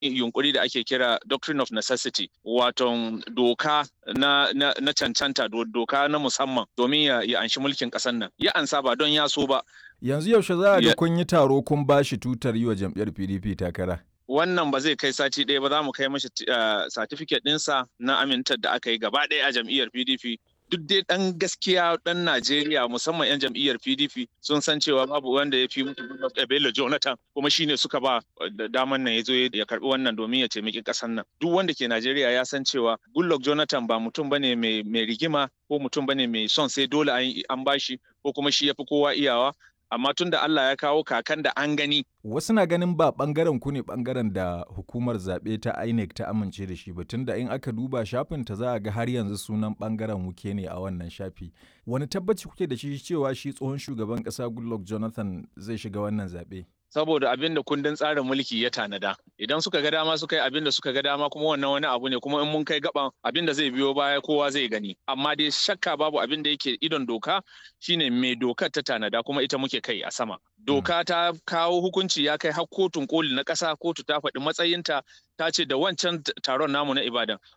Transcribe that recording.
yunkuri da ake kira doctrine of necessity wato doka na, na, na cancanta doka na musamman domin ya, ya anshi mulkin ƙasar nan ya ansa ba don ya so ba yanzu yaushe za a ga kun yi taro kun ba shi tutar yi wa jam'iyyar pdp takara wannan ba zai kai sati ɗaya ba za mu kai mashi certificate ɗinsa na amintar da aka yi gaba ɗaya a jam'iyyar pdp duk dai ɗan gaskiya ɗan Najeriya musamman 'yan jam'iyyar PDP sun san cewa babu wanda ya fi mutu Bello Jonathan kuma shine suka ba daman nan ya zo ya karbi wannan domin ya taimaki ƙasar nan. Duk wanda ke Najeriya ya san cewa Goodluck Jonathan ba mutum bane mai rigima ko mutum bane mai son sai dole an bashi ko kuma shi ya fi kowa iyawa amma tun da Allah ya kawo kakan da an gani. Wasu na ganin ba bangaren ku ne bangaren da hukumar zaɓe ta INEC ta amince da shi ba tun da in aka duba shafin ta za a ga har yanzu sunan bangaren wuke ne a wannan shafi. Wani tabbaci kuke da shi cewa shi tsohon shugaban ƙasa Goodluck Jonathan zai shiga wannan zaɓe? saboda abin da kundin tsarin mulki ya tanada idan suka ga dama suka yi abin da suka ga dama kuma wannan wani abu ne kuma in mun kai gaban abin da zai biyo baya kowa zai gani amma dai shakka babu abin da yake idon doka shine mai dokar ta tanada kuma ita muke kai a sama doka ta kawo hukunci ya kai har kotun koli na ƙasa kotu ta faɗi matsayinta ta ce da wancan taron namu na ibadan